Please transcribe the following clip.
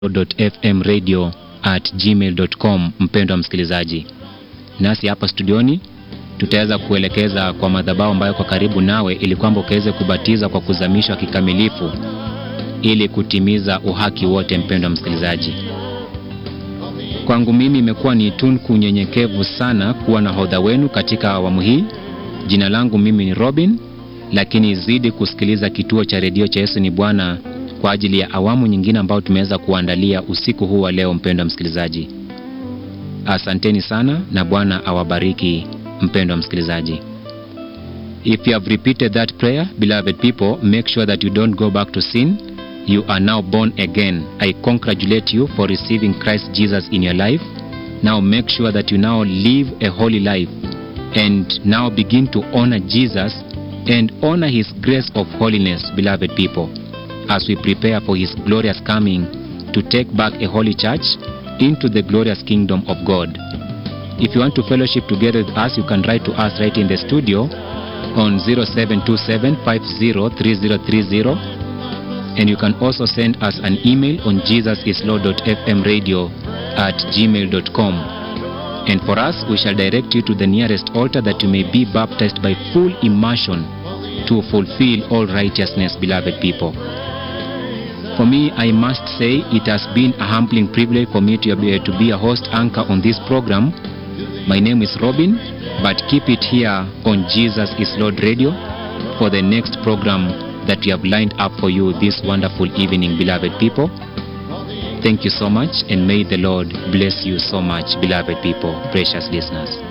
fm radio at gmail.com. Mpendwa msikilizaji, nasi hapa studioni tutaweza kuelekeza kwa madhabahu ambayo kwa karibu nawe, ili kwamba ukaweze kubatiza kwa kuzamishwa kikamilifu ili kutimiza uhaki wote. Mpendwa msikilizaji, kwangu mimi imekuwa ni tunku unyenyekevu sana kuwa na hodha wenu katika awamu hii. Jina langu mimi ni Robin, lakini zidi kusikiliza kituo cha redio cha Yesu ni Bwana kwa ajili ya awamu nyingine ambayo tumeweza kuandalia usiku huu wa leo. Mpendwa msikilizaji, asanteni sana na Bwana awabariki. Mpendwa msikilizaji, if you have repeated that prayer beloved people make sure that you don't go back to sin you are now born again i congratulate you for receiving christ jesus in your life now make sure that you now live a holy life and now begin to honor jesus and honor his grace of holiness beloved people as we prepare for his glorious coming to take back a holy church into the glorious kingdom of god if you want to fellowship together with us you can write to us right in the studio on 0727503030 and you can also send us an email on jesusislord.fmradio at gmail.com and for us we shall direct you to the nearest altar that you may be baptized by full immersion to fulfill all righteousness beloved people for me i must say it has been a humbling privilege for me to be, to be a host anchor on this program my name is robin but keep it here on jesus is lord radio for the next program that we have lined up for you this wonderful evening, beloved people. Thank you so much, and may the Lord bless you so much, beloved people, precious listeners.